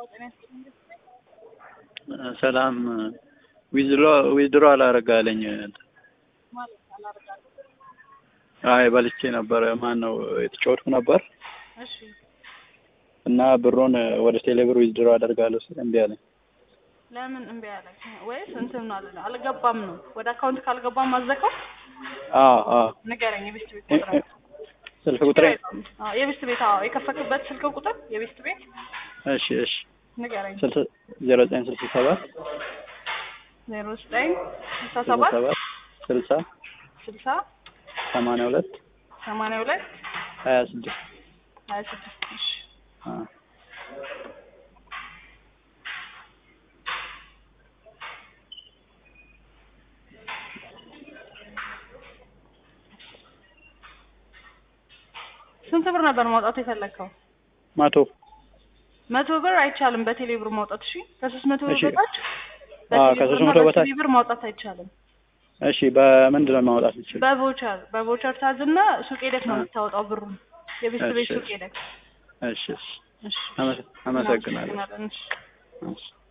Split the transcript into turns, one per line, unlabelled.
ሰላም ዊዝድሮ ዊዝድሮ አላረጋለኝ
ማለት አላረጋለሁ።
አይ በልቼ ነበር። ማን ነው የተጫወትኩ ነበር
እሺ
እና ብሩን ወደ ቴሌብር ዊዝድሮ አደርጋለሁ ስል እምቢ አለኝ።
ለምን እምቢ አለ? ወይስ እንትን አለ አልገባም ነው? ወደ አካውንት ካልገባም አዘከው
አዎ አዎ
ንገረኝ። የቤስት ቤት ቁጥር
ስልክ ቁጥሬ
አዎ፣ የቤስት ቤት አዎ፣ የከፈክበት ስልክ ቁጥር የቤስት ቤት
እሺ እሺ
ንገረኝ።
ስልሳ ዜሮ ዘጠኝ ስልሳ ሰባት
ዜሮ ዘጠኝ ስልሳ
ስልሳ
ሰባት
ሰባት ስልሳ
ስልሳ
ሰማንያ ሁለት
ሰማንያ ሁለት
ሀያ ስድስት
ሀያ ስድስት እሺ
አዎ
ስንት ብር ነበር ማውጣት የፈለግከው?
መቶ
መቶ ብር አይቻልም በቴሌ ብር ማውጣት። እሺ ከሶስት መቶ ብር
እሺ።
በታች
አዎ፣
በቴሌ
ከሶስት
ብርና
መቶ በታች
በሲቢ ብር ማውጣት አይቻልም።
እሺ በምንድን ነው ማውጣት የምችል?
በቮቸር በቮቸር ታዝና ሱቅ ሄደክ ነው
አ-
የምታወጣው ብሩን የቤስት ቤት
እሺ፣
ሱቅ ሄደክ።
እሺ እሺ
እሺ
አመሰ- አመሰግናለሁ።
እናመሰግናለን። እሺ
እሺ